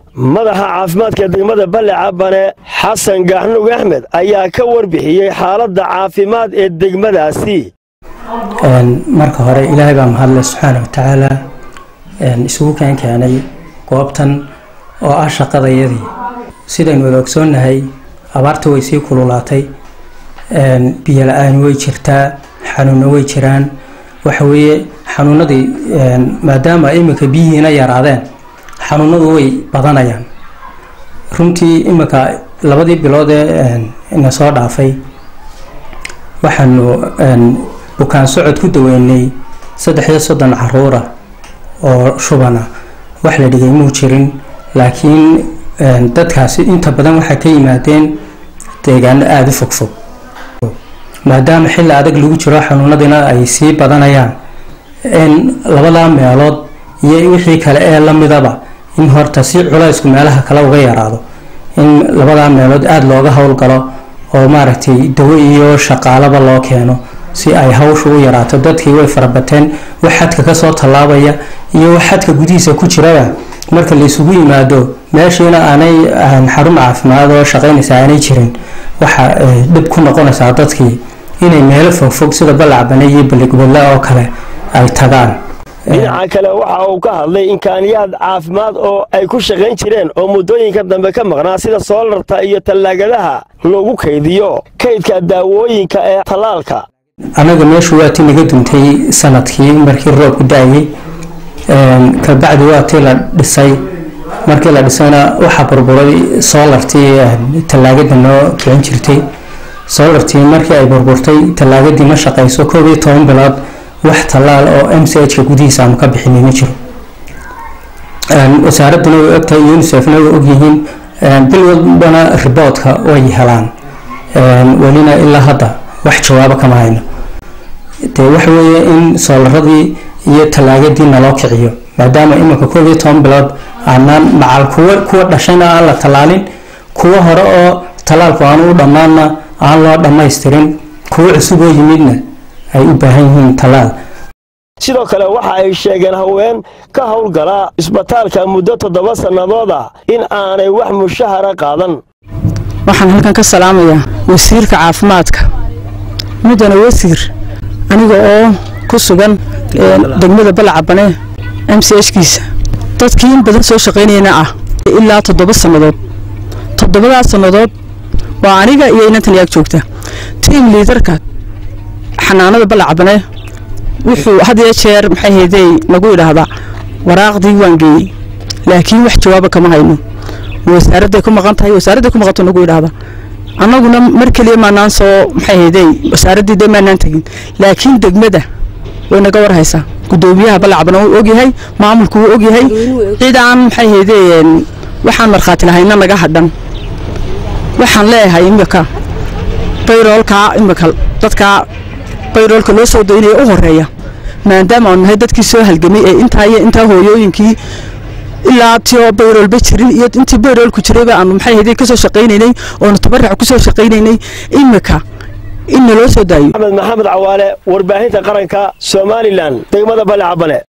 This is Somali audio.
madaxa caafimaadka degmada balle cabane xasan gaxnug axmed ayaa ka warbixiyey xaaladda caafimaad ee degmadaasi marka hore ilaahay baa mahadle subxaana watacaala isugu keen keenay goobtan oo ah shaqadayadii sidaynu wada ogsoonnahay abaarta way sii kululaatay biyo la-aan way jirtaa xanuuno way jiraan waxa weeye xanuunadii maadaama iminka biyihiina yaraadeen xanuunadu way badanayaan runtii iminka labadii bilood ee na soo dhaafay waxaanu bukaan socod ku daweynay saddex iyo soddon caruura oo shubana wax la dhigay muu jirin laakiin dadkaasi inta badan waxay ka yimaadeen deegaano aada u fogfog maadaama xilli adag lagu jiro xanuunadiina ay sii badanayaan in labadaa meelood iyo wixii kale ee lamidaba in horta si culaysku meelaha kale uga yaraado in labadaa meelood aada looga howlgalo oo maaragtay dawo iyo shaqaalaba loo keeno si ay hawsha u yaraato dadkii way farabateen wax xadka kasoo tallaabaya iyo wax xadka gudihiisa ku jiraba marka la isugu yimaado meeshiina aanay xarun caafimaad oo shaqaynaysa aanay jirin waxa dhib ku noqonaysaa dadkii inay meelo fogfog sida balacbane iyo baligubadle oo kale ay tagaan dhinaca kale waxa uu ka hadlay imkaaniyaad caafimaad oo ay ku shaqayn jireen oo muddooyinka dambe ka maqnaa sida soolarta iyo tallaagadaha lagu kaydiyo kaydka daawooyinka ee tallaalka anaga meeshu waa tii naga duntay sanadkii markii roobku da-ayay kabacdi waa tii la dhisay markii la dhisayna waxaa burburay soolartii tallaagada noo kicin jirtay soolartii markii ay burburtay tallaagadii ma shaqayso koob iyo toban bilood wax tallaal oo m c h ka gudihiisa aanu ka bixinay ma jiro wasaaraduna way ogtahay unisefna way ogyihiin bil walbana riboodka way helaan welina ilaa hadda wax jawaabo kama hayno dee waxa weeye in soolaradii iyo tallaagadii naloo kiciyo maadaama iminka koob iyo toban bilood aanaan macal kuwa kuwa dhashayna aan la tallaalin kuwa hore oo tallaalku aanu u dhammaanna aan loo dhammaystirin kuwa cusub oo yimidna ay u baahan yihiin tallaal sidoo kale waxa ay sheegeen haween ka howlgala isbitaalka muddo toddoba sannadooda in aanay wax mushahara qaadan waxaan halkan ka salaamayaa wasiirka caafimaadka mudana wasiir aniga oo ku sugan degmada balacabane m c h kiisa dadkii in badan soo shaqaynayna ah ilaa toddoba sannadood toddobadaas sannadood waa aniga iyo inantan yaag joogta tiim liidarka xanaanada balacabane wuxuu had iyo jeer maxay haydey nagu idhaahdaa waraaqdii waan geeyey laakiin wax jawaaba kama hayno wasaaradday ku maqan tahay wasaaradday ku maqanto nagu idhaahda annaguna mar keliya maanaan soo maxay haydey wasaaraddii dee maanaan tegin laakiin degmada way naga war haysaa guddoomiyaha balacbana wuu ogyahay maamulku wuu ogyahay cid aan maxay haydey waxaan markhaati lahayna naga hadhan waxaan leeyahay imika bayroolkaa imika dadkaa bayroolka loo soo daynaya u horeeya maadaama aanu nahay dadkii soo halgamay ee intaa iyo intaa hooyooyinkii ilaa tio bayroolba jirin iyo intii bayroolku jirayba aanu maxay haydey kasoo shaqaynaynay oonu tabarac kusoo shaqaynaynay imika in naloo soo daayo axmed maxamed cawaale warbaahinta qaranka somalilan degmada balle cabane